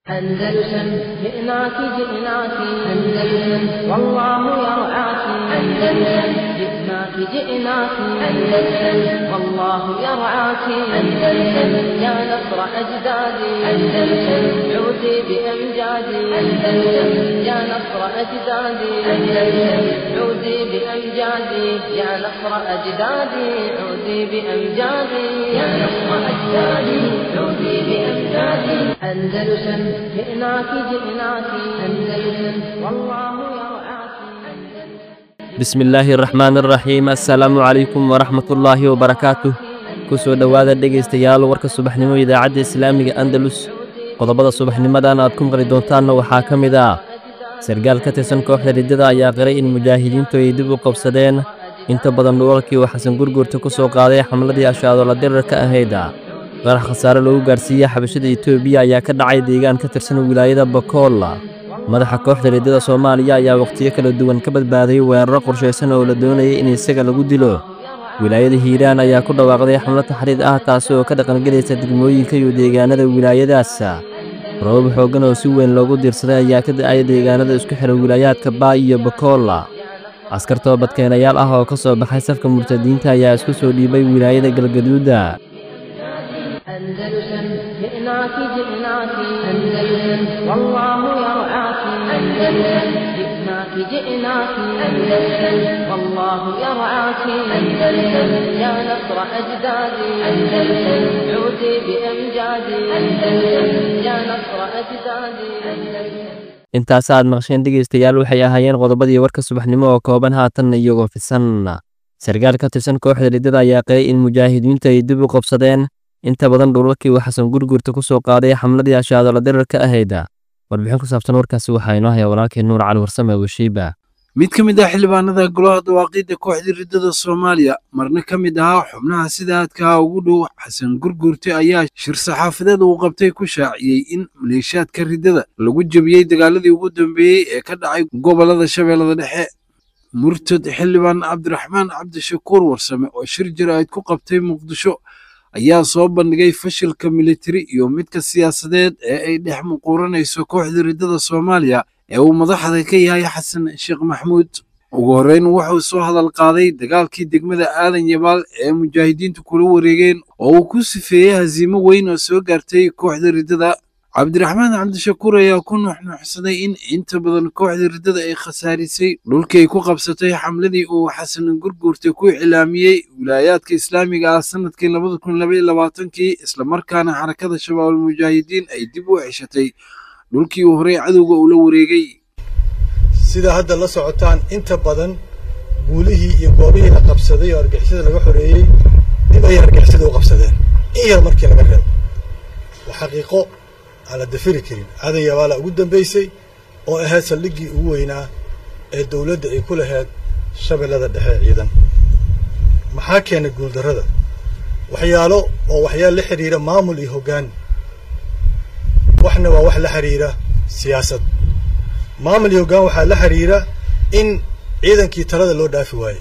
أندلسن جئناك جئناك أندلسن والله يرعاك أندلسن جئناك جئناك أندلسن والله يرعاك أندلسن يا نصر أجدادي أندلسن عودي بأمجادي أندلسن يا نصر أجدادي أندلسن عودي بأمجادي يا نصر أجدادي عودي بأمجادي يا نصر أجدادي عودي بأمجادي أندلسن جئناك جئناك أندلسن والله يرعاك bismi illaahi araxmaan araxiim assalaamu calaykum waraxmatullaahi wabarakaatuh ku soo dhowaada dhegaystayaal warka subaxnimo idaacadda islaamiga andalus qodobada subaxnimadan aad ku maqli doontaanna waxaa ka mid ah sargaal ka tirsan kooxda riddada ayaa qiray in mujaahidiintu ay dib u qabsadeen inta badan dhulalkii uu xasan gurgurta ku soo qaaday xamladii ashaadola dirarka ahayd qarax khasaare loogu gaarsiiyey xabashada etoobiya ayaa ka dhacay deegaan ka tirsan wilaayada bakool madaxa kooxda riddada soomaaliya ayaa wakhtiyo kala duwan ka badbaaday weeraro qorshaysan oo la doonayay in isaga lagu dilo wilaayada hiiraan ayaa ku dhawaaqday xamlo taxriid ah taasi oo ka dhaqangelaysa degmooyinka iyo deegaanada wilaayadaas robab xooggan oo si weyn loogu diirsaday ayaa ka da'aya deegaanada isku xidha wilaayaadka baa iyo bakool askar toobadkeenayaal ah oo ka soo baxay safka murtadiinta ayaa isku soo dhiibay wilaayada galgaduuda أندلسن جئناك جئناك أندلسن والله يرعاك أندلسن جئناك جئناك أندلسن والله يرعاك أندلسن يا نصر أجدادي أندلسن عودي بأمجادي أندلسن يا نصر أجدادي أندلسن intaas aad maqsheen dhegaystayaal waxay ahaayeen qodobadii warka subaxnimo oo kooban haatanna iyagoo fisan sargaal ka tirsan kooxda riddada ayaa qiray in mujaahidiintu ay dib u qabsadeen inta badan dhulalkii uu xasan gurgurta ku soo qaaday xamladii ashaadola dirarka ahayda warbixin ku saabsan warkaasi waxaa inoo haya walaalkii nuur cali warsame washiiba mid ka mid ah xildhibaanada golaha dawaaqiidda kooxdii riddada soomaaliya marna ka mid ahaa xubnaha sida aadkaha ugu dhow xasan gurgurte ayaa shir saxaafadeed uu qabtay ku shaaciyey in maleeshaadka riddada lagu jebiyey dagaaladii ugu dambeeyey ee ka dhacay gobollada shabeellada dhexe murtad xildhibaan cabdiraxmaan cabdishakuur warsame oo shir jaraa'id ku qabtay muqdisho ayaa soo bandhigay fashilka militari iyo midka siyaasadeed ee ay dhex muquuranayso kooxda riddada soomaaliya ee uu madaxda ka yahay xasan sheekh maxmuud ugu horreyn wuxuu soo hadal qaaday dagaalkii degmada aadan yabaal ee mujaahidiintu kula wareegeen oo uu ku sifeeyey hasiimo weyn oo soo gaartay kooxda riddada cabdiraxmaan cabdishakuur ayaa ku nuxnuuxsaday in inta badan kooxda riddada ay khasaarisay dhulkii ay ku qabsatay xamladii uu xasan gurguurta ku iclaamiyey wilaayaadka islaamiga ah sanadkii labada kun labaiyo labaatankii islamarkaana xarakada shabaabul mujaahidiin ay dib u ceshatay dhulkii uu horey cadowga ula wareegay sida hadda la socotaan inta badan guulihii iyo goobihii la qabsaday oo argixisada laga xoreeyey dib ayay argixisada u qabsadeen in yar markii laga reebo waa xaqiiqo aan la dafiri karin aadan yabaala ugu dambaysay oo ahayd saldhiggii ugu weynaa ee dowladda ay ku lahayd shabeellada dhexe ciidan maxaa keenay guuldarrada waxyaalo oo waxyaal la xidhiira maamul iyo hoggaan waxna waa wax la xidhiira siyaasad maamul iyo hoggaan waxaa la xidhiira in ciidankii talada loo dhaafi waaye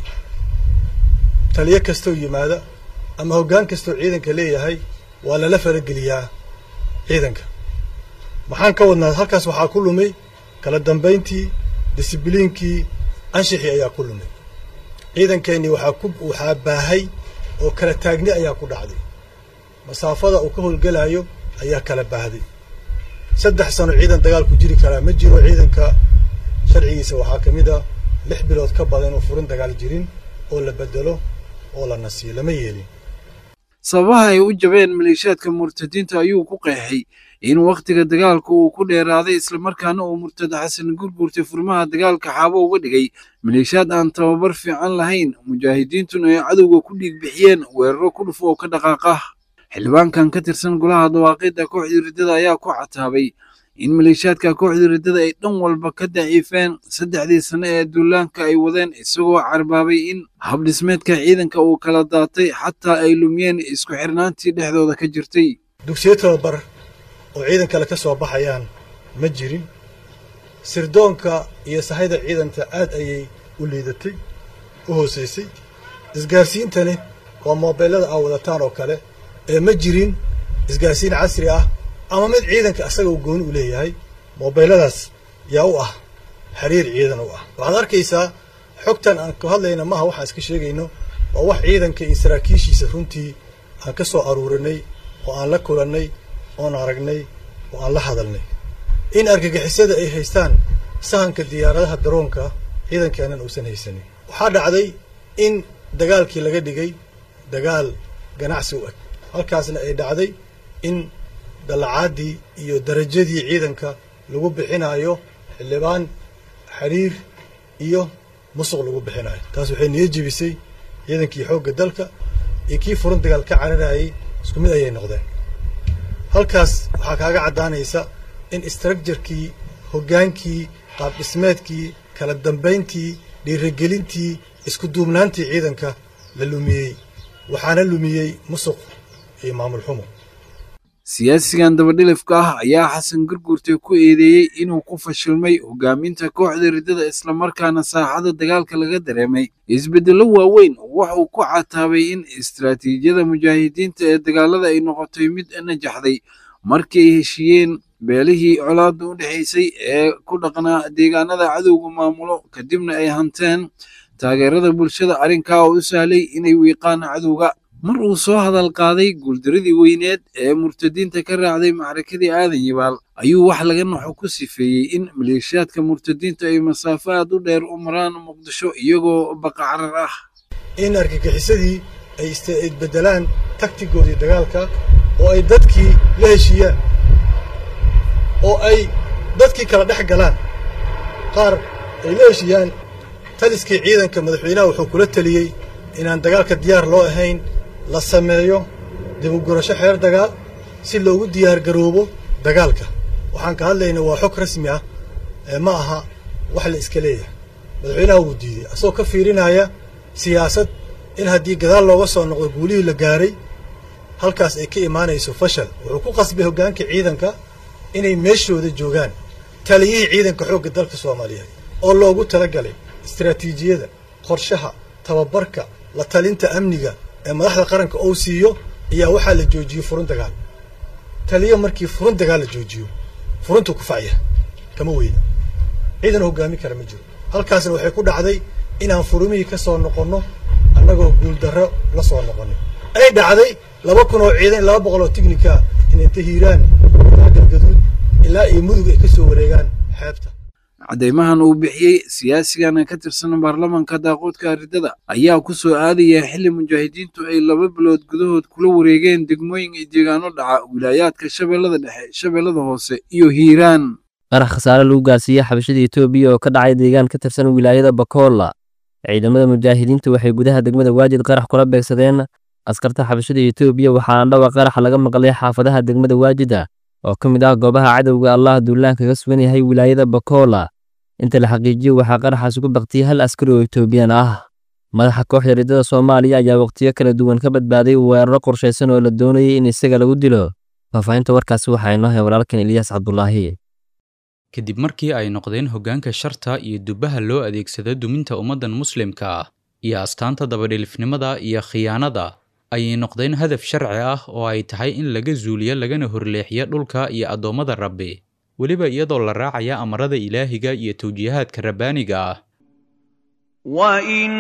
taliyo kastoo yimaada ama hoggaan kastoo ciidanka leeyahay waa lala farageliyaa ciidanka maxaan ka wadnaa halkaas waxaa ku lumay kala dambayntii disibliinkii anshixii ayaa ku lumay ciidankeennii waxaa ku waxaa baahay oo kala taagni ayaa ku dhacday masaafada uu ka howlgelaayo ayaa kala baahday saddex sano ciidan dagaal ku jiri karaa ma jiro ciidanka sharcigiisa waxaa ka mid a lix bilood ka badan oo furin dagaal jirin oo la bedelo oo la nasiyo lama yeelin sababaha ay u jabeen maleeshaadka murtadiinta ayuu ku qeexay in wakhtiga dagaalka uu ku dheeraaday islamarkaana uu murtad xasan gurgurtay furmaha dagaalka xaabo uga dhigay maleeshaad aan tababar fiican lahayn mujaahidiintuna ay cadowga ku dhiig bixiyeen weeraro ku dhuf oo ka dhaqaaqa xildhibaankan ka tirsan golaha dawaaqiidda kooxdii riddada ayaa ku cataabay in maleeshaadka kooxdii riddada ay dhan walba ka daciifeen saddexdii sane ee duulaanka ay wadeen isagoo carbaabay in habdhismeedka ciidanka uu kala daatay xataa ay lumiyeen isku xirnaantii dhexdooda ka jirtay dugsiyo tababar oo ciidan kale ka soo baxayaan ma jirin sirdoonka iyo sahayda ciidanta aad ayay u liidatay u hoosaysay isgaarsiintani waa moobeellada aa wadataan oo kale ee ma jirin isgaarsiin casri ah ama mid ciidanka asaga uu gooni u leeyahay mobeyladaas yaa u ah xiriir ciidan u ah waxaad arkaysaa xogtan aan ku hadlayna maaha waxaan iska sheegayno waa wax ciidanka iyo saraakiishiisa runtii aan ka soo aruurinay oo aan la kulannay oon aragnay oo aan la hadalnay in argagixisada ay haystaan sahanka diyaaradaha daroonka ciidankeennan uusan haysanin waxaa dhacday in dagaalkii laga dhigay dagaal ganacsi u eg halkaasna ay dhacday in dallacaadii iyo darajadii ciidanka lagu bixinayo xildhibaan xiriir iyo musuq lagu bixinayo taas waxay niyo jebisay ciidankii xoogga dalka iyo kii furan dagaal ka cararayay isku mid ayay noqdeen halkaas waxaa kaaga caddaanaysa in istructurkii hoggaankii qaab dhismeedkii kala dambayntii dhiirigelintii isku duubnaantii ciidanka la lumiyey waxaana lumiyey musuq iyo maamul xumo siyaasigan dabadhilifka ah ayaa xasan gurgurte ku eedeeyey inuu ku fashilmay hogaaminta kooxda riddada islamarkaana saaxada dagaalka laga dareemay isbeddello waaweyn wuxuu ku cataabay in istaraatiijiyada mujaahidiinta ee dagaalada ay noqotay mid najaxday markii ay heshiiyeen beelihii colaadda u dhexaysay ee ku dhaqnaa deegaanada cadowga maamulo kadibna ay hanteen taageerada bulshada arrinkaa oo u sahlay inay wiiqaan cadowga mar uu soo hadal qaaday guuldaradii weyneed ee murtadiinta ka raacday macrakadii aadan yabaal ayuu wax laga naxo ku sifeeyey in maleeshiyaadka murtadiinta ay masaafo aad u dheer u maraan muqdisho iyagoo baqacarar ah in argagixisadii ay isbedelaan taktigoodii dagaalka oo ay dadkii la heshiiyaan oo ay dadkii kala dhex galaan qaar ay la heshiiyaan taliskii ciidanka madaxweynaha wuxuu kula teliyey inaan dagaalka diyaar loo ahayn la sameeyo dib u gurasho xeer dagaal si loogu diyaar garoobo dagaalka waxaan ka hadlaynaa waa xog rasmi ah ee ma aha wax la iska leeyahay madaxweynaha wuu diiday asagoo ka fiirinaya siyaasad in haddii gadaal looga soo noqdo guulihii la gaaray halkaas ay ka imaanayso fashal wuxuu ku qasbay hoggaanka ciidanka inay meeshooda joogaan taliyihii ciidanka xoogga dalka soomaaliyeed oo loogu talagalay istaraatiijiyada qorshaha tababarka la talinta amniga ee madaxda qaranka ou siiyo ayaa waxaa la joojiyey furun dagaal taliyo markii furun dagaal la joojiyo furuntuu kufacya kama weyna ciidan hoggaami kara ma jiro halkaasna waxay ku dhacday inaan furumihii ka soo noqonno annagoo guuldarro la soo noqonay ay dhacday laba kun oo ciidan laba boqol oo tignika in inta hiiraan ilaa galgaduud ilaa iyo mudug ay ka soo wareegaan xeebta caddaymahan uu bixiyey siyaasigan ka tirsan baarlamanka daaqoodka riddada ayaa ku soo aadaya xilli mujaahidiintu ay laba bilood gudahood kula wareegeen degmooyin iyo deegaano dhaca wilaayaadka shabeellada dhexe shabeellada hoose iyo hiiraan qarax khasaare lagu gaarsiiyey xabashada etoobiya oo ka dhacay deegaan ka tirsan wilaayada bakoola ciidamada mujaahidiinta waxay gudaha degmada waajid qarax kula beegsadeen askarta xabashada etoobiya waxaana dhawa qaraxa laga maqlay xaafadaha degmada waajida oo ka mid ah goobaha cadowga allah duulaan kaga sugan yahay wilaayada bakoola inta la xaqiijiyo waxaa qaraxaas ugu baktiyey hal askari oo etoobiyaan ah madaxa kooxda riddada soomaaliya ayaa waqtiyo kala duwan ka badbaaday weeraro qorshaysan oo la doonayay in isaga lagu dilo faahfaahinta warkaasi waxaa inoo hay walaalkan eliyaas cabdulaahi kadib markii ay noqdeen hoggaanka sharta iyo dubbaha loo adeegsado duminta ummaddan muslimka ah iyo astaanta dabadhilifnimada iyo khiyaanada ayay noqdeen hadaf sharci ah oo ay tahay in laga zuuliyo lagana horleexiyo dhulka iyo addoommada rabbi weliba iyadoo la raacaya amarada ilaahiga iyo tawjiihaadka rabbaaniga ah وَإِن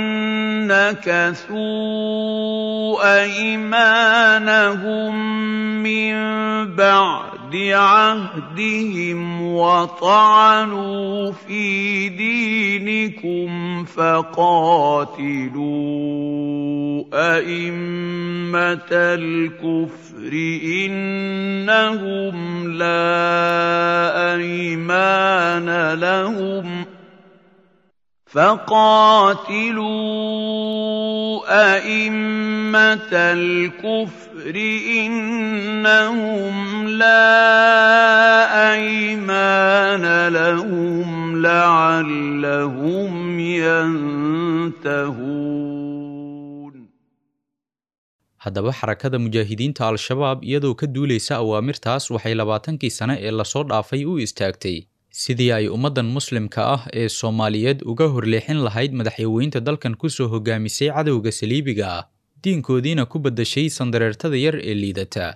نَّكَثُوا أَيْمَانَهُم مِّن بَعْدِ عَهْدِهِمْ وَطَعَنُوا فِي دِينِكُمْ فَقَاتِلُوا أَئِمَّةَ الْكُفْرِ إِنَّهُمْ لَا أَيْمَانَ لَهُمْ ۖ فقاتلوا أئمة الكفر إنهم لا أيمان لهم لعلهم ينتهون haddaba xarakada mujaahidiinta al-shabaab iyadoo ka duulaysa awaamirtaas waxay labaatankii sane ee lasoo dhaafay u istaagtay sidii ay ummaddan muslimka ah ee soomaaliyeed uga horleexin lahayd madaxyaweynta dalkan ku soo hogaamisay cadowga saliibiga ah diinkoodiina ku beddashay sandareertada yar ee liidata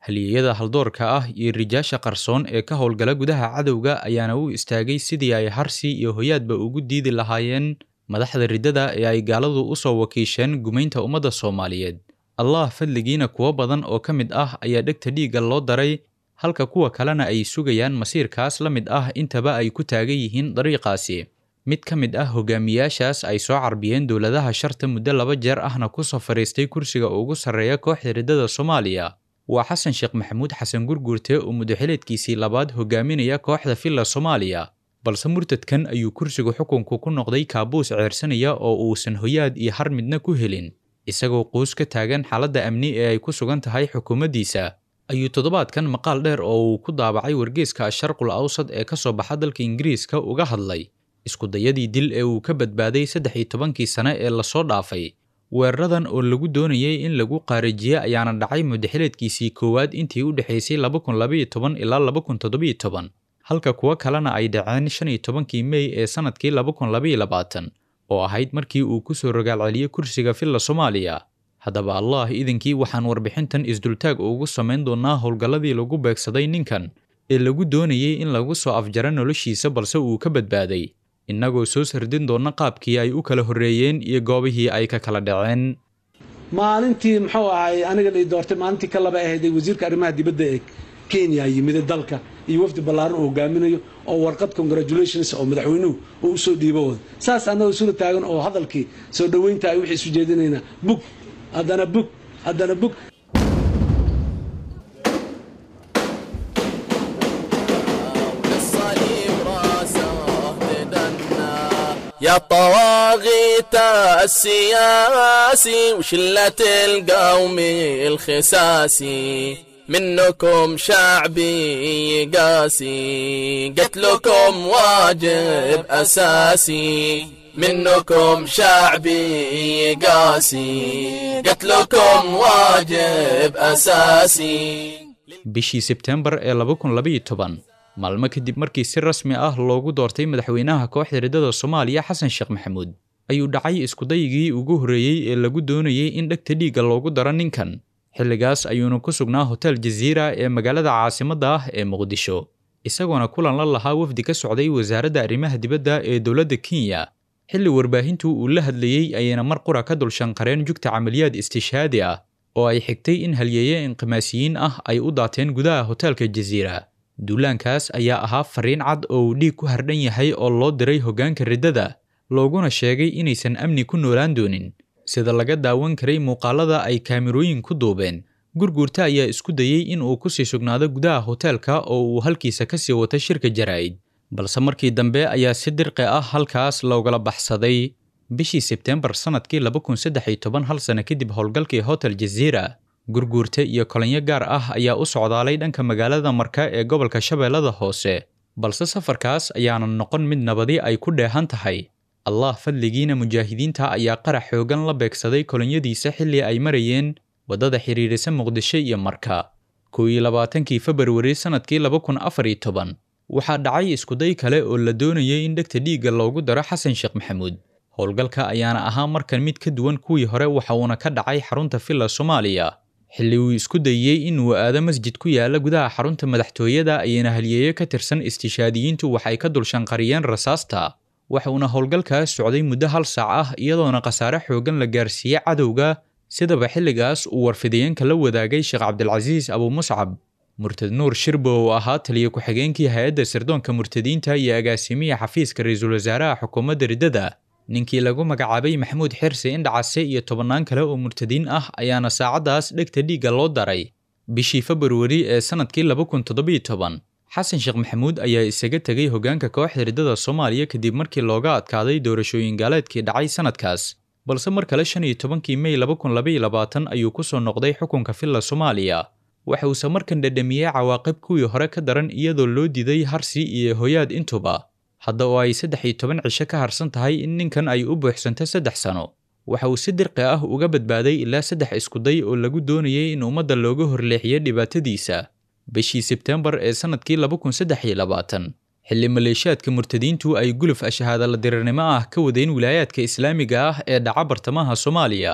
halyeeyada haldoorka ah iyo rijaasha qarsoon ee ka howlgala gudaha cadowga ayaana u istaagay sidii ay harsi iyo hoyaadba ugu diidi lahaayeen madaxda riddada ee ay gaaladu u soo wakiisheen gumaynta ummadda soomaaliyeed allah fadligiina kuwo badan oo ka mid ah ayaa dhegta dhiigga loo daray halka kuwa kalena ay sugayaan masiirkaas la mid ah intaba ay ku taagan yihiin dariiqaasi mid ka mid ah hogaamiyaashaas ay soo carbiyeen dowladaha sharta muddo laba jeer ahna ku soo fadhiistay kursiga ugu sarreeya kooxda riddada soomaaliya waa xasan sheekh maxamuud xasan gurguurte oo muddaxileedkiisii labaad hogaaminaya kooxda villa soomaaliya balse murtadkan ayuu kursiga xukunku ku noqday kaabuus ceersanaya oo uusan hoyaad iyo har midna ku helin isagoo quus ka taagan xaaladda amni ee ay ku sugan tahay xukuumaddiisa ayuu toddobaadkan maqaal dheer oo uu ku daabacay wargeeska asharqul awsad ee ka soo baxa dalka ingiriiska uga hadlay iskudayadii dil ee uu ka badbaaday saddex iyo tobankii sane ee lasoo dhaafay weeraradan oo lagu doonayay in lagu qaarijiye ayaana dhacay muddaxileedkiisii koowaad intii u dhexaysay laba kun labaiyo toban ilaa laba kun toddobiyo toban halka kuwo kalena ay dhaceen shan iyo tobankii mey ee sannadkii laba kun labaiyo labaatan oo ahayd markii uu ku soo rogaal celiyey kursiga villa soomaaliya haddaba allah idinkii waxaan warbixintan isdultaag ugu samayn doonnaa howlgalladii lagu beegsaday ninkan ee lagu doonayay in lagu soo afjaro noloshiisa balse uu ka badbaaday innagoo soo sardin doonna qaabkii ay u kala horreeyeen iyo goobihii ay ka kala dhaceen maalintii muxuu ahay aniga la doortay maalintii ka laba ahayday wasiirka arrimaha dibadda ee kenya yimide dalka iyo wafdi ballaaran uu hogaaminayo oo warqad congratulations oo madaxweynuhu uu usoo dhiibo wada saas annagoo isula taagan oo hadalkii soo dhoweynta ay wixii isu jeedinaynaa bug haddana bug haddana bug يا طواغيت السياسي وشلة القوم الخساسي منكم شعبي قاسي قتلكم واجب أساسي منكم شعبي قاسي قتلكم واجب أساسي bishii sebtembar ee laba kun labaiyo toban maalmo kadib markii si rasmi ah loogu doortay madaxweynaha kooxda riddada soomaaliya xasan sheekh maxamuud ayuu dhacay iskudayigii ugu horreeyey ee lagu doonayay in dhegta dhiigga loogu daro ninkan xilligaas ayuuna ku sugnaa hotel jaziira ee magaalada caasimadda ah ee muqdisho isagoona kulan la lahaa wafdi ka socday wasaaradda arrimaha dibadda ee dowladda kenya xilli warbaahintu uu la hadlayey ayayna mar qura ka dul shanqareen jugta camaliyaad istishhaadi ah oo ay xigtay in halyeeye inqimaasiyiin ah ay u daateen gudaha hoteelka jaziira duulaankaas ayaa ahaa fariin cad oo uu dhiig ku hardhan yahay oo loo diray hoggaanka riddada looguna sheegay inaysan amni ku noolaan doonin sida laga daawan karay muuqaalada ay kaamirooyin ku duubeen gurguurta ayaa isku dayey in uu ku sii sugnaado gudaha hoteelka oo uu halkiisa ka sii wata shirka jaraa'id balse markii dambe ayaa si dirqi ah halkaas loogala baxsaday bishii sebteembar sannadkii laba kun saddex iyo toban hal sano kadib howlgalkii hotel jaziira gurguurta iyo kolinyo gaar ah ayaa u socdaalay dhanka magaalada marka ee gobolka shabeellada hoose balse safarkaas ayaanan noqon mid nabadi ay ku dheehan tahay allah fadligiina mujaahidiinta ayaa qarax xoogan la beegsaday kolonyadiisa xilli ay marayeen waddada xidhiidhisa muqdisho iyo marka kow iyo labaatankii februari sannadkii laba kun afar iyo toban waxaa dhacay iskuday kale oo la doonayay in dhegta dhiigga loogu daro xasan sheekh maxamuud howlgalka ayaana ahaa markan mid ka duwan kuwii hore waxa uuna ka dhacay xarunta villa soomaaliya xilli uu isku dayey inuu aado masjid ku yaala gudaha xarunta madaxtooyada ayayna halyeeyo ka tirsan istishaadiyiintu waxay ka dul shanqariyeen rasaasta waxa uuna howlgalkaas socday muddo hal saac ah iyadoona khasaare xoogan la gaarsiiyey cadowga sidaba xilligaas uu warfidayeenka la wadaagay sheekh cabdilcasiis abumuscab murtad nuur shirbo oo ahaa taliya ku-xigeenkii hay-adda sirdoonka murtadiinta iyo agaasimiya xafiiska ra-iisul wasaaraha xukuumadda riddada ninkii lagu magacaabay maxamuud xirsi indhacase iyo tobannaan kale oo murtadiin ah ayaana saacaddaas dhegta dhiigga loo daray bishii februari ee sannadkii laba kun toddobiyo toban xasan sheekh maxamuud ayaa isaga tegay hoggaanka kooxda riddada soomaaliya kadib markii looga adkaaday doorashooyin gaaleedkii dhacay sannadkaas balse mar kale shan iyo tobankii mey laba kun labaiyo labaatan ayuu ku soo noqday xukunka villa soomaaliya waxa uuse markan dhadhamiyey cawaaqib kuwii hore ka daran iyadoo loo diiday harsi iyo hoyaad intuba hadda oo ay saddex iyo toban cisho ka harsan tahay in ninkan ay u buuxsanto saddex sano waxa uu si dirqi ah uga badbaaday ilaa saddex iskuday oo lagu doonayay in ummadda looga horleexiyo dhibaatadiisa bishii sebteembar ee sannadkii laba kun saddex iyo labaatan xilli maleeshiyaadka murtadiintu ay guluf ashahaadala dirirnimo ah ka wadeen wilaayaadka islaamiga ah ee dhaca bartamaha soomaaliya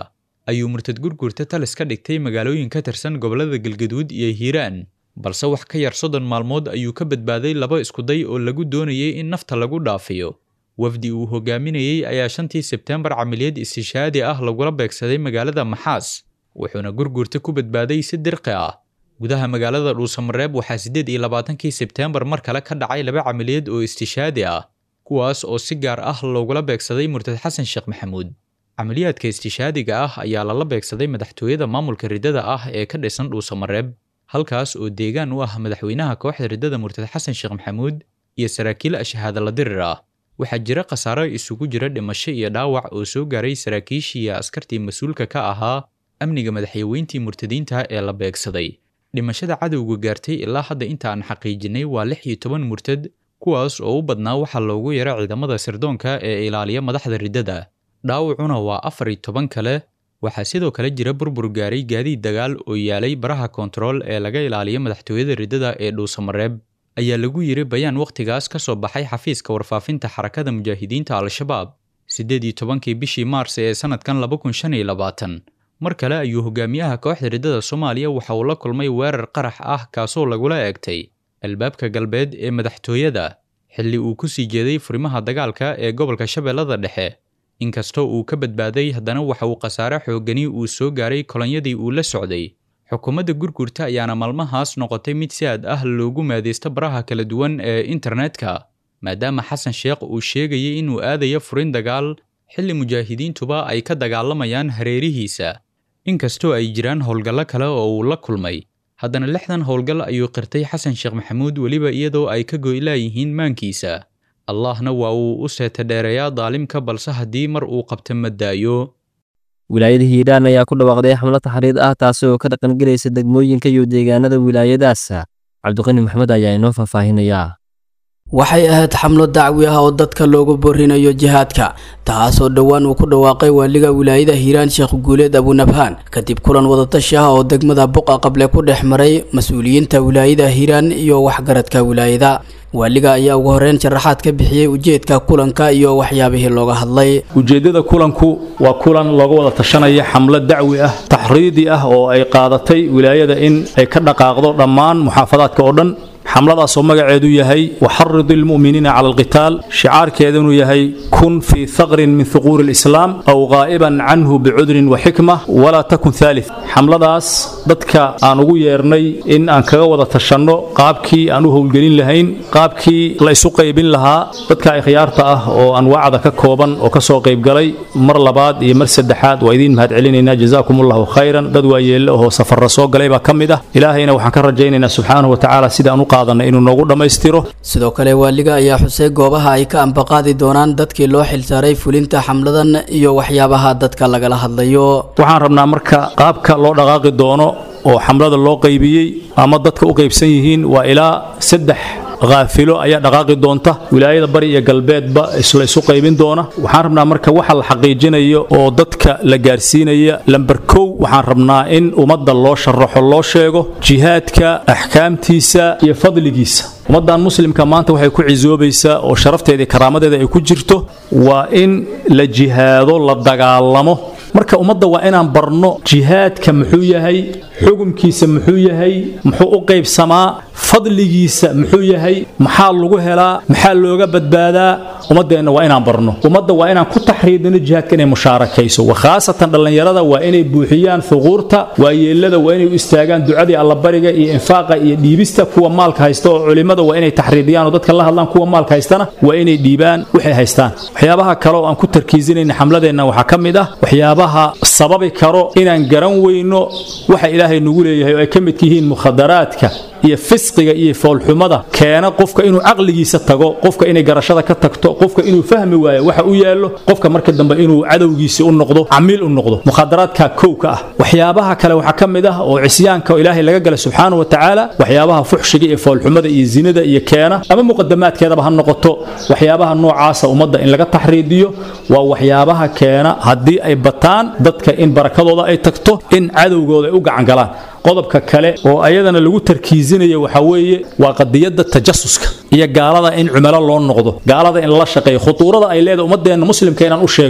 ayuu murtad gurgurta talis ka dhigtay magaalooyin ka tirsan gobollada galgaduud iyo hiiraan balse wax ka yar soddon maalmood ayuu ka badbaaday laba iskuday oo lagu doonayay in nafta lagu dhaafiyo wafdi uu hogaaminayey ayaa shantii sebteembar camiliyad istishaadi ah lagula beegsaday magaalada maxaas wuxuuna gurgurta ku badbaaday si dirqi ah gudaha magaalada dhuusamareeb waxaa siddeed iyo labaatankii sebteembar mar kale ka dhacay laba camiliyad oo istishaadi ah kuwaas oo si gaar ah loogula beegsaday murtad xasan sheekh maxamuud camaliyaadka istishaadiga ah ayaa lala beegsaday madaxtooyada maamulka riddada ah ee ka dhisan dhuusamareeb halkaas oo deegaan u ah madaxweynaha kooxda riddada murtad xasan sheekh maxamuud iyo saraakiil ashahaadala dirir ah waxaa jira khasaaro isugu jira dhimasho iyo dhaawac oo soo gaaray saraakiishii iyo askartii mas-uulka ka ahaa amniga madaxyaweyntii murtadiinta ee la beegsaday dhimashada cadowga gaartay ilaa hadda inta aan xaqiijinay waa lix iyo toban murtad kuwaas oo u badnaa waxaa loogu yara ciidamada sirdoonka ee ilaaliya madaxda riddada dhaawacuna waa afar iyo toban kale waxaa sidoo kale jira burbur gaaray gaadiid dagaal oo yaalay baraha koontarool ee laga ilaaliyo madaxtooyada riddada ee dhuusamareeb ayaa lagu yiri bayaan wakhtigaas ka soo baxay xafiiska warfaafinta xarakada mujaahidiinta al-shabaab siddeed iyo tobankii bishii maars ee sannadkan laba kun shan iyo labaatan mar kale ayuu hogaamiyaha kooxda riddada soomaaliya waxa uu la kulmay weerar qarax ah kaasoo lagula eegtay albaabka galbeed ee madaxtooyada xilli uu ku sii jeeday furimaha dagaalka ee gobolka shabeellada dhexe inkastoo uu ka badbaaday haddana waxa uu khasaare xoogani uu soo gaaray kolonyadii uu la socday xukuumadda gurgurta ayaana maalmahaas noqotay mid si aad ah loogu maadaysto baraha kala duwan ee internetka maadaama xasan sheekh uu sheegayay inuu aadayo furin dagaal xilli mujaahidiintuba ay ka dagaalamayaan hareerihiisa inkastoo ay jiraan howlgallo kale oo uu la kulmay haddana lixdan howlgal ayuu qirtay xasan sheekh maxamuud weliba iyadoo ay ka goylaayihiin maankiisa allahna waa uu u seeta dheereeyaa daalimka balse haddii mar uu qabta ma daayo wilaayada hiiraan ayaa ku dhawaaqday xamlo taxriid ah taasi oo ka dhaqangelaysa degmooyinka iyo deegaanada wilaayadaas cabdiqani maxmed ayaa inoo faahfaahinayaa waxay ahayd xamlo dacwi ah oo dadka loogu boorinayo jihaadka taasoo dhowaan uu ku dhawaaqay waaliga wilaayada hiiraan sheekh guuleed abunabhaan kadib kulan wadatashi ah oo degmada buqa qable ku dhex maray mas-uuliyiinta wilaayada hiiraan iyo waxgaradka wilaayada waaliga ayaa ugu horeyn sharaxaad ka bixiyey ujeedka kulanka iyo waxyaabihii looga hadlay ujeeddada kulanku waa kulan looga wada tashanaya xamlo dacwi ah taxriidi ah oo ay qaadatay wilaayada in ay ka dhaqaaqdo dhammaan muxaafadaadka oo dhan xamladaasoo magaceedu yahay waxarid ilmu'miniina cala alqitaal shicaarkeedunu yahay kun fii haqrin min huquuri alislaam aw qaa'iban canhu bicudrin wa xikma walaa takun haalith xamladaas dadka aan ugu yeernay in aan kaga wada tashanno qaabkii aan u howlgelin lahayn qaabkii la isu qaybin lahaa dadka ikhyaarta ah oo anwaacda ka kooban oo ka soo qaybgalay mar labaad iyo mar saddexaad waa idiin mahad celinaynaa jazaakum allahu khayran dad waayeelle ohoo safarra soo galay baa ka mid ah ilaahayna waxaan ka rajaynaynaa subxaanahu wa tacaala sida aan u inuu noogu dhammaystiro sidoo kale waaliga ayaa xusay goobaha ay ka ambaqaadi doonaan dadkii loo xilsaaray fulinta xamladan iyo waxyaabaha dadka lagala hadlayo waxaan rabnaa marka qaabka loo dhaqaaqi doono oo xamlada loo qaybiyey ama dadka u qaybsan yihiin waa ilaa saddex haafilo ayaa dhaqaaqi doonta wilaayada bari iyo galbeedba isla isu qaybin doona waxaan rabnaa marka waxa la xaqiijinayo oo dadka la gaarsiinaya lamber kow waxaan rabnaa in ummadda loo sharaxo loo sheego jihaadka axkaamtiisa iyo fadligiisa ummaddan muslimka maanta waxay ku cisoobaysaa oo sharafteeda iyo karaamadeeda ay ku jirto waa in la jihaado la dagaalamo marka ummadda waa inaan barno jihaadka muxuu yahay xukumkiisa muxuu yahay muxuu u qaybsamaa fadligiisa muxuu yahay maxaa lagu helaa maxaa looga badbaadaa ummaddeenna waa inaan barno ummadda waa inaan ku taxriidino jihaadka inay mushaarakayso khaasatan dhallinyarada waa inay buuxiyaan huquurta waayeelada waa inay u istaagaan ducadii allabariga iyo infaaqa iyo dhiibista kuwa maalka haysta oo culimmada waa inay taxriidiyaan oo dadka la hadlaan kuwa maalka haystana waa inay dhiibaan waxay haystaan waxyaabaha kale oo aan ku tarkiisinayna xamladeenna waxaa ka mid ah waxyaabaha sababi karo inaan garan weyno waxa ilaahay nagu leeyahay oo ay ka midka yihiin mukhadaraadka iyo fisqiga iyo foolxumada keena qofka inuu caqligiisa tago qofka inay garashada ka tagto qofka inuu fahmi waayo waxa u yaallo qofka marka dambe inuu cadowgiisi u noqdo camiil u noqdo mukhadaraadka kow ka ah waxyaabaha kale waxaa ka mid ah oo cisyaanka oo ilaahay laga gala subxaanahu wa tacaala waxyaabaha fuxshiga iyo foolxumada iyo zinada iyo keena ama muqadamaadkeedaba ha noqoto waxyaabaha noocaasa ummadda in laga taxriidiyo waa waxyaabaha keena haddii ay bataan dadka in barakadooda ay tagto in cadowgooda ay u gacangalaan qodobka kale oo ayadana lagu tarkiisinayo waxaa weeye waa qadiyadda tajasuska iyo gaalada in cumalo loo noqdo gaalada in lala shaqeeyo khutuurada ay leedahay ummadeenna muslimka inaan u sheegno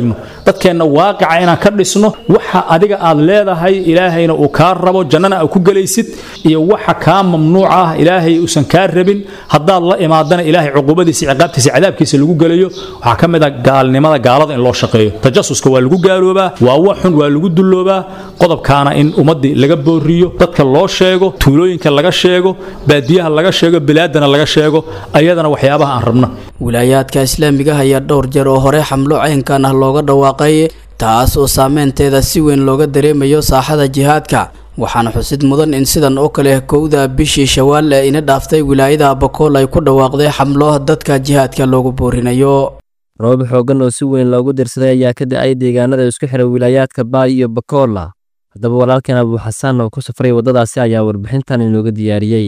dadkeenna waaqica inaan ka dhisno waxa adiga aad leedahay ilaahayna uu kaa rabo jannana aad ku gelaysid iyo waxa kaa mamnuuc ah ilaahay uusan kaa rabin haddaad la imaadana ilaahay cuqubadiisa ciqaabtiisa cadaabkiisa lagu gelayo waxaa ka mid ah gaalnimada gaalada in loo shaqeeyo tajasuska waa lagu gaaloobaa waa wax xun waa lagu dulloobaa qodobkaana in ummaddii laga booriyo dadka loo sheego tuulooyinka laga sheego baadiyaha laga sheego bilaadana laga sheego ayadana waxyaabaha aan rabno wilaayaadka islaamiga ayaa dhowr jeer oo hore xamlo caynkan ah looga dhawaaqay taas oo saameynteeda si weyn looga dareemayo saaxada jihaadka waxaana xusid mudan in sidan oo kale kowda bishii shawaal ee ina dhaaftay wilaayada abakool ay ku dhawaaqday xamlo dadka jihaadka loogu boorinayo roobab xooggan oo si weyn loogu dirsaday ayaa ka da-ay deegaanada isku xidha wilaayaadka baay iyo bakoola haddaba walaalkan abuu xasaan oo ku safray waddadaasi ayaa warbixintan inooga diyaariyey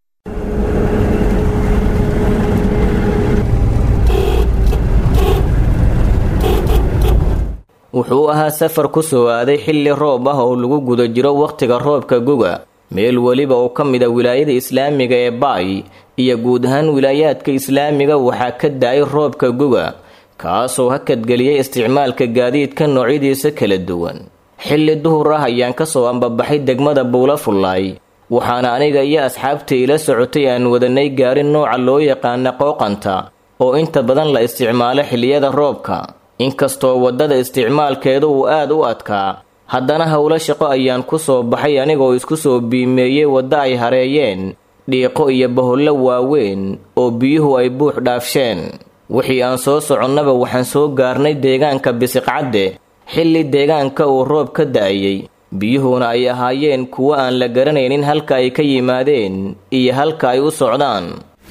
wuxuu ahaa safar ku soo aaday xilli roob ah oo lagu guda jiro wakhtiga roobka guga meel weliba oo ka mid a wilaayada islaamiga ee baay iyo guud ahaan wilaayaadka islaamiga waxaa ka da-ay roobka guga kaasoo hakadgeliyay isticmaalka gaadiidka noocyadiisa kala duwan xilli duhur ah ayaan ka soo ambabaxay degmada buula fullaay waxaana aniga iyo asxaabta ila socotay aan wadanay gaari nooca loo yaqaana qooqanta oo inta badan la isticmaalo xilliyada roobka inkastoo waddada isticmaalkeedu uu aad u adkaa haddana howlo shaqo ayaan ku soo baxay anigoo isku soo biimeeyey waddo ay hareeyeen dhiiqo iyo bahollo waaweyn oo biyuhu ay buux dhaafsheen wixii aan soo soconnaba waxaan soo gaarnay deegaanka bisiqcadde xilli deegaanka uu roob ka da'ayey biyuhuna ay ahaayeen kuwo aan la garanaynin halka ay ka yimaadeen iyo halka ay u socdaan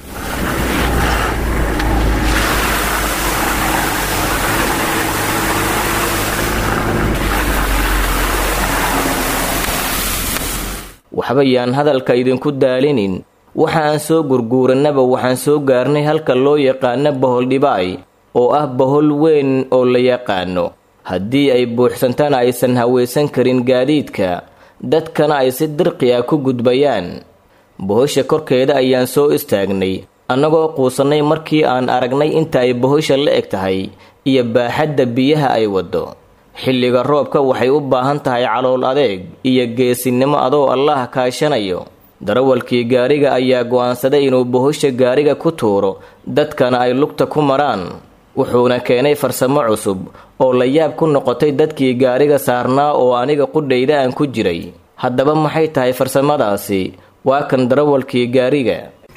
waxba yaan hadalka idinku daalinin waxa aan soo gurguurannaba waxaan soo gaarnay halka loo yaqaano bohol dhibaay oo ah bohol weyn oo la yaqaano haddii ay buuxsantana aysan hawaysan karin gaadiidka dadkana ay si dirqi ah ku gudbayaan bohosha korkeeda ayaan soo istaagnay annagoo quusannay markii aan aragnay inta ay bohosha la eg tahay iyo baaxadda biyaha ay waddo xilliga roobka waxay u baahan tahay calool adeeg iyo geesinimo adoo allaha kaashanayo darawalkii gaariga ayaa go'aansaday inuu bohosha gaariga ku tuuro dadkana ay lugta ku maraan wuxuuna keenay farsamo cusub oo la yaab ku noqotay dadkii gaariga saarnaa oo aniga qudhayda aan ku jiray haddaba maxay tahay farsamadaasi waa kan darawalkii gaariga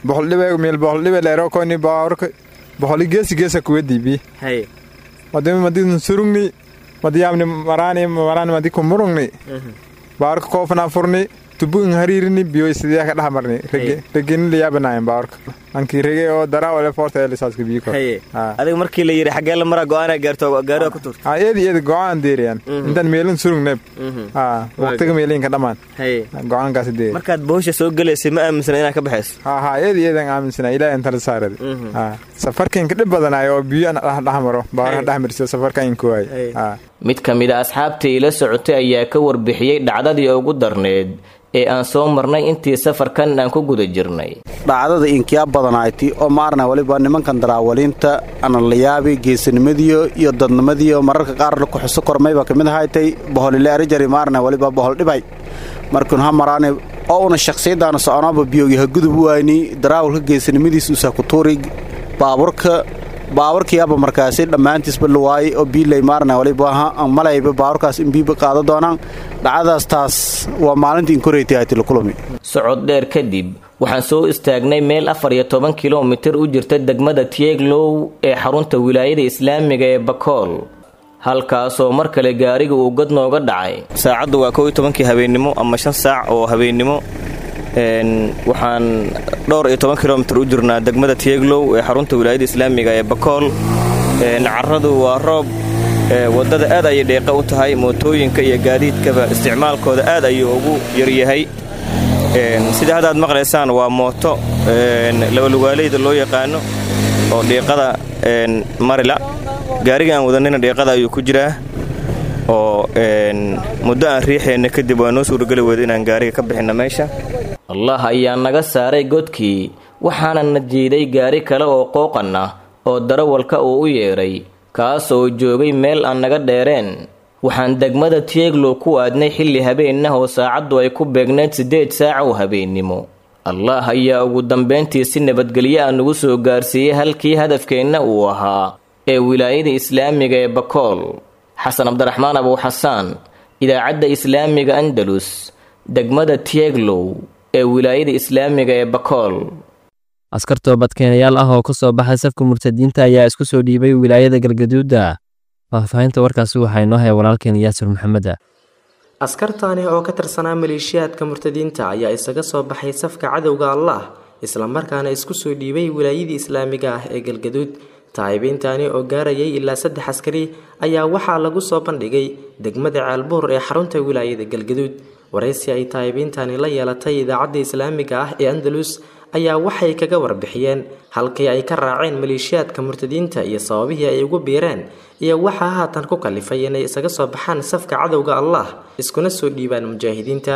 surugni madiyamni marani marani madi kumurungni baarka koofna furni tubu in hariirini biyo sidee ka dhaxmarni rege regin la yaabanaayeen baarka anki rege oo daraa wala forta ee lisaaska biyo kor adiga markii la yiri xagee la maraa go'aan gaarto gaariga ku turta ha eedi eedi go'aan deeriyan intan meelin surugneb ha waqtiga meelin ka dhamaan go'aan kaas deeri markaad boosha soo galeysay ma aaminsana inaad ka baxayso ha ha eedi eedan aaminsana ilaahay inta la saarad ha safarkan ka dhib badanaay oo biyo aan dhaxmaro baarka dhaxmarsiyo safarkan ku waay ha mid ka mid a asxaabtii ila socotay ayaa ka warbixiyey dhacdadii ugu darneed ee aan soo marnay intii safarkan aan ku guda jirnay dhacdada inkiyaa badanayti oo maarna waliba nimankan daraawaliinta analayaabi geesinimadiyo iyo dadnimadiyo mararka qaar kuxuso kormayba kamid ahaytay boholile arijari maarna waliba bohol dhibay markun ha maraani oo una shakhsiyadaana soconaaba biyogiha gudub wayni daraawalka geesinimadiis usaa ku tuuri baaburka baaburkiyaaba markaasi dhammaantiisba luwaayay oo biilay maarna waliba malayba baaburkaas in biiba qaado doonaan dhacdadaas taas waa maalintii inkoreytay ahaytay lakulami socod dheer kadib waxaan soo istaagnay meel afar iyo toban kilomitir u jirta degmada tieglow ee xarunta wilaayada islaamiga ee bakool halkaasoo mar kale gaariga uu god nooga dhacay saacaddu waa kow iyo tobankii habeennimo ama shan saac oo habeennimo waxaan dhowr iyo toban kilomitir u jirnaa degmada tieglow ee xarunta wilaayada islaamiga ee bakool caradu waa roob waddada aad ayay dheeqa u tahay mootooyinka iyo gaadiidkaba isticmaalkooda aad ayuu ugu yaryahay sida haddaad maqlaysaan waa mooto labalugaaleyda loo yaqaano oo dhiiqada marila gaariga aan wadanayna dhiiqada ayuu ku jiraa oo muddo aan riixayna kadib waa noo suurageli weyda inaan gaariga ka bixinna meesha allah ayaa naga saaray godkii waxaana na jiiday gaari kale oo qooqan ah oo darawalka uu u yeedhay kaas oo joogay meel aan naga dheereen waxaan degmada tieglo ku aadnay xilli habeenah oo saacaddu ay ku beegneyd siddeed saaca oo habeennimo allah ayaa ugu dambayntii si nabadgelyo ah nagu soo gaarsiiyey halkii hadafkeenna uu ahaa ee wilaayada islaamiga ee bakool xasan cabdiraxmaan abuuxasaan idaacadda islaamiga andalus degmada tieglow ee wilaayada islaamiga ee bakool askar toobadkeenayaal ah oo ka soo baxay safka murtadiinta ayaa isku soo dhiibay wilaayada galgaduuda faahfaahinta warkaasi waxaa inoo haya walaalkeen yaasir maxameda askartaani oo ka tirsanaa maleeshiyaadka murtadiinta ayaa isaga soo baxay safka cadowga allah islamarkaana isku soo dhiibay wilaayadii islaamiga ah ee galgaduud taayibiintaani oo gaarayay ilaa saddex askari ayaa waxaa lagu soo bandhigay degmada ceelbuur ee xarunta wilaayada galgaduud waraysi ay taayibiintani la yeelatay idaacadda islaamiga ah ee andalus ayaa waxay kaga warbixiyeen halkii ay ka raaceen maleeshiyaadka murtadiinta iyo sababihii ay ugu biireen iyo waxaa haatan ku kalifay inay isaga soo baxaan safka cadowga allah iskuna soo dhiibaan mujaahidiinta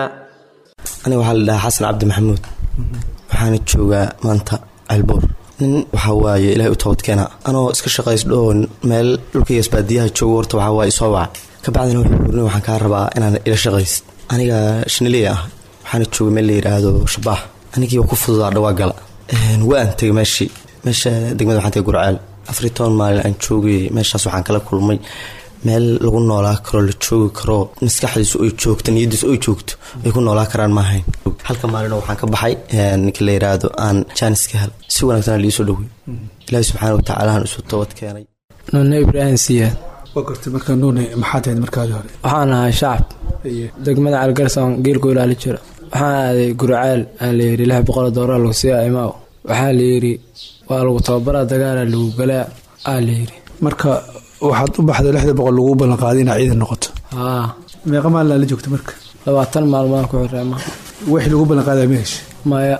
aniga waxaa la dhahaa xasan cabdi maxamuud waxaana joogaa maanta ceelbuur nin waxaa waaye ilaahay u toobadkeena anoo iska shaqaysdhoo meel dhulkaygas baadiyaha joogo horta waxaa waaye soo waca kabacdina wuxuu urni waxaan kaa rabaa inaan ila shaqaysid aniga shiniley ah waxaana jooga meel la yidhaahdo shabaax anigii ku fududaa dhawaa gala waan tegay meeshii meesha degmada waxaan tegay gurceel afariy toban maalin aan joogay meeshaas waxaan kala kulmay meel lagu noolaa karo la joogi karo maskaxdiisu ay joogto niyadiisu ay joogto ay ku noolaa karaan maahayn halka maalino waxaan ka baxay ninka la yidhaahdo aan jaanis ka hel si wanaagsan liisoo dhowey ilaahi subxaana watacaalahan isu toobad keenay nuune ibraahim siyaad waa gartay markaa nuune maxaad ahayd markaadii hore waxaan ahay shacab degmada calgarsoon geelku ilaali jiro waxaan aaday gurceel aa layidhi lix boqol doorar lagu siiya imaaw waxaa layidhi waa lagu tababaraa dagaala lagu galaa aa layidhi marka waxaad u baxday lixda boqol lagu ballanqaaday inaa ciidan noqoto haa meeqa maalin la joogta marka labaatan maalmaan ku xireema wixii lagu ballanqaadaa ma hesha maya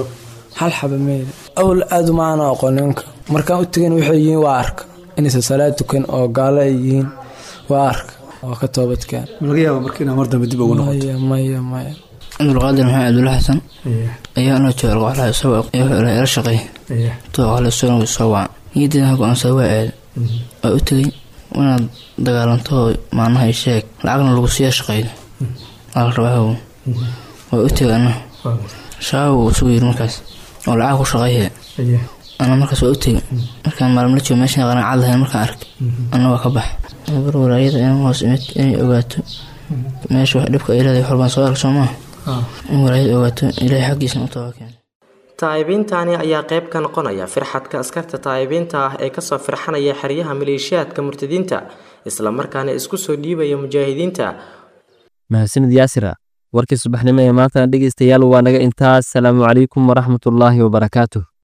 hal xaba meyle awl aad umaana aqoon nimanka markaan u tegan waxay yihiin waa arka inaysan salaad tukan oo gaalo ay yihiin waa arka oo ka toobadkeen laga yaaba marka inaa mar dambe dib ugu noqoto maya maya maya cabdulqaadir maxamed cabdulla xasan ayaa anoo jooga qoxlaha isagoo ila shaqeey too qoxla isagoo soo wacan niyadeeda go-aansada waa aad waa u tegey inaad dagaalanto maanaha sheeg lacagna lagu siiya shaqeydo ala rabaahow waa u tegay ana shabaab uu isugu yiri markaas oo lacag ku shaqeeye ana markaas waa u tegay markaan maalin la joogo meeshan qanacad lahayn markaan arkay ana waa ka bax bar walaayada inaan hoos imid inay ogaato meesha wax dhibka ay leedahay xorbaan soo arag soo maaha in walaayada ogaato ilaahay xaggiisna u taba keena taayibiintani ayaa qayb ka noqonaya firxadka askarta taayibiinta ah ee kasoo firxanaya xeryaha maleeshiyaadka murtadiinta islamarkaana isku soo dhiibaya mujaahidiinta mahadsanid yaasira warkii subaxnimo ee maantana dhegaystayaal waa naga intaas salaamu calaykum waraxmatullaahi wabarakaatuh